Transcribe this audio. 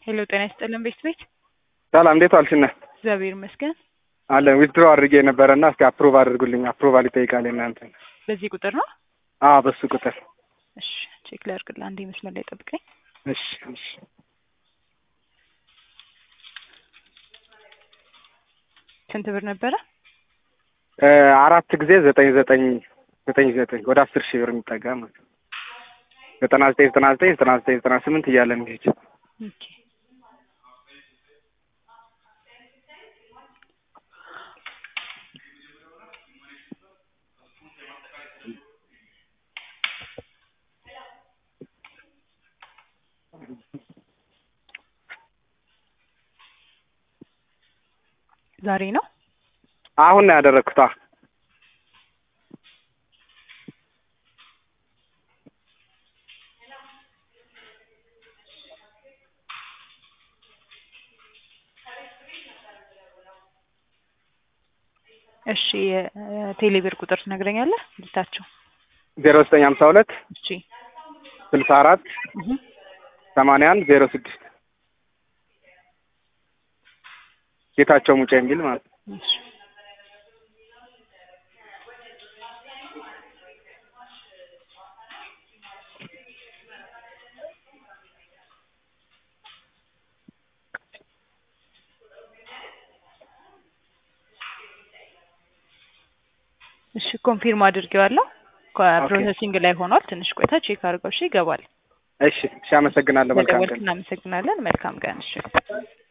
ሄሎ ጤና ይስጥልን ቤት ቤት ሰላም እንዴት ዋልሽነ? እግዚአብሔር ይመስገን። አለን ዊዝድሮ አድርጌ ነበረና እስኪ አፕሩቭ አድርጉልኝ። አፕሩቫል ይጠይቃል እናንተ። በዚህ ቁጥር ነው? አዎ በሱ ቁጥር። እሺ ቼክ ላድርግልህ። አንዴ መስመር ላይ ጠብቀኝ። እሺ እሺ። ስንት ብር ነበረ? እ አራት ጊዜ ዘጠኝ ዘጠኝ ዘጠኝ ዘጠኝ ወደ አስር ሺህ ብር የሚጠጋ ማለት ነው። ዘጠና ዘጠኝ ዘጠና ዘጠኝ ዘጠና ዘጠኝ ዘጠና ስምንት እያለ የሚሄድ ኦኬ ዛሬ ነው? አሁን ነው ያደረግኩት። አዎ እሺ የቴሌብር ቁጥር ትነግረኛለህ? ልታቸው ዜሮ ዘጠኝ ሀምሳ ሁለት እሺ ስልሳ አራት እህ ሰማንያ አንድ ዜሮ ስድስት ጌታቸው ሙጫ የሚል ማለት ነው። እሺ እሺ ኮንፊርም አድርጌዋለሁ። ፕሮሰሲንግ ላይ ሆኗል። ትንሽ ቆይታ ቼክ አድርገው እሺ ይገባል። እሺ እሺ፣ አመሰግናለሁ። መልካም በደወልክ ቀን። እናመሰግናለን። መልካም ቀን። እሺ